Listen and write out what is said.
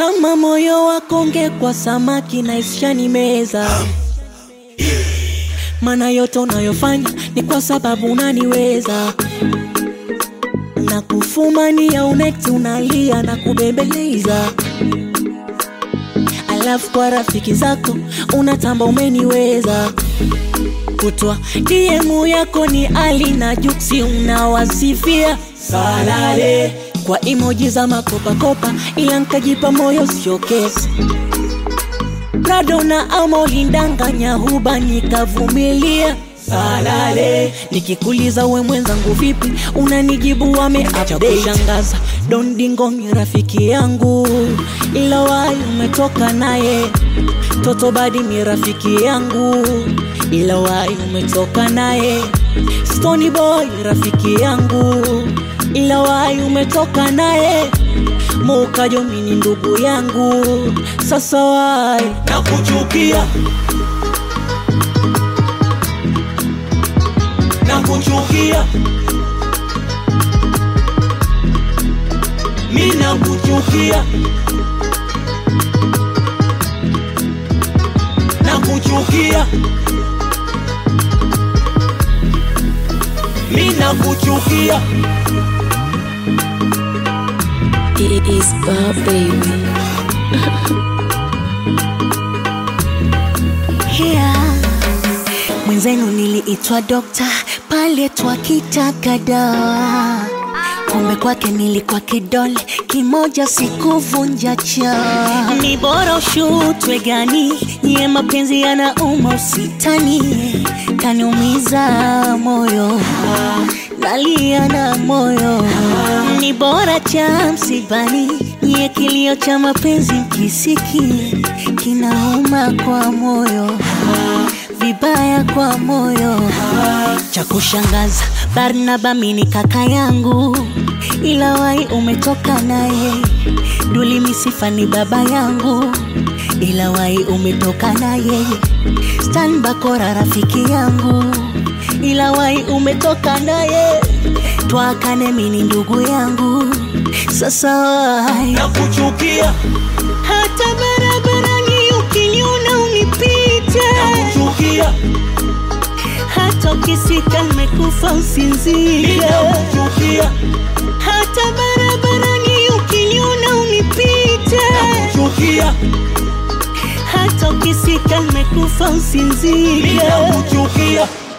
kama moyo wako ungekuwa samaki na ishani meza maana yote unayofanya ni kwa sababu unaniweza na kufumania unekti unalia na kubembeleza alafu kwa rafiki zako unatamba umeniweza kutwa DM yako ni Ali na Juksi unawasifia salale kwa emoji za makopakopa, ila nkajipa moyo sio kesi. Prado na amo lindanganya huba nikavumilia salale. Nikikuliza we mwenzangu vipi, unanijibu wameacha kushangaza. Don Dingo ni rafiki yangu, ila wai umetoka naye. Toto Badi ni rafiki yangu, ila wai umetoka naye. Stony Boy rafiki yangu, ila wai umetoka naye. Mukajo mini ndugu yangu, sasa wai nakuchukia nakuchukia mi nakuchukia nakuchukia mi nakuchukia It is Bob Baby. yeah. Mwenzenu niliitwa dokta pale twakitaka dawa, kumbe kwake nilikuwa kidole kimoja, sikuvunja cha. Ni bora ushutwe gani, nyie mapenzi yanauma, usitani kaniumiza moyo nalia na moyo, ni bora cha msibani, nyie kilio cha mapenzi mkisiki kinauma kwa moyo vibaya kwa moyo. Cha kushangaza, Barnaba mini kaka yangu, ila wai umetoka naye. Duli Misifa ni baba yangu, ila wai umetoka naye. Stan Bakora rafiki yangu, ila wai umetoka naye. Twakane mini ndugu yangu, sasa wai nakuchukia hata barabarani ukiniona unipite nakuchukia hata ukisika nimekufa mi usinzie nakuchukia hata barabarani ukiniona unipite nakuchukia hata ukisika nimekufa mi usinzie nakuchukia